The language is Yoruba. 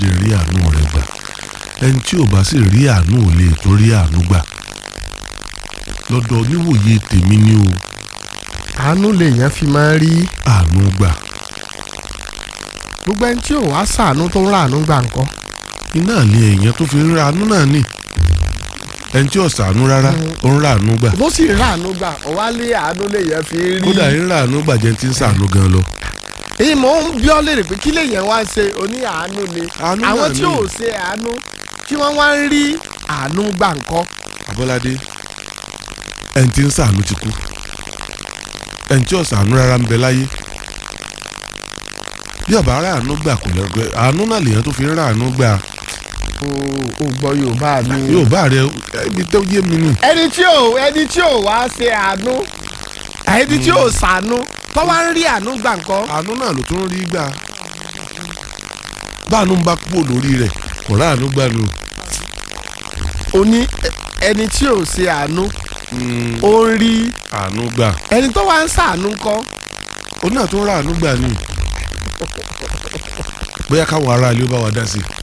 lè rí àánú rẹ̀ gbà ẹni tí ò bá sì rí àánú ò lè tó rí àánú gbà lọ́dọ̀ oníwòye tèmi ni o àánú lèèyàn fi máa ń rí àánú gbà gbogbo ẹni tí ò wá sàánú tó ń ràánú gbà ńkọ́ iná ni èèyàn tó fi ń ra àánú náà nì ẹni tí ò sàánú rárá ó ń ra àánú gbà bó sì ràánú gbà ọ̀wá lé àánú lèèyàn fi ń rí kódà ń ra àánú gbà jẹ́ ti ń sàánú gan lọ. èyí mò ń bí ọ́ léèrè pé kí lèèyàn wá ń ṣe oní àánú ni Àánú àwọn náà tí ni. ò ṣe àánú tí wọ́n wá ń rí àánú gbà ńkọ́ Abọ́ládé ẹni tí ń sàánú ti kú ẹni tí ò sàánú rárá ń bẹ láyé bí ọba ara àánú gbà kò lẹ́gbẹ́ àánú náà lèèyàn tó fi ń ra àánú gbà o ò gbọ́ yorùbá mi. yóò bá rẹ ibi tó yé mi nù. ẹni tí ò ẹni tí ò wá ṣe àánú ẹni tí ò ṣàánú tó wá ń rí àánú gbà ńkọ́ àánú náà ló tún rí gbà báànú ń bá kúrò lórí rẹ̀ kò rá àánú gbà nù. oní ẹni tí ò ṣe àánú ó ń rí àánú gbà ẹni tó wá ń ṣàánú ńkọ́ ó náà tún rá àánú gbà nù. bóyá káwọn ará ilé ó bá wa dá sí i.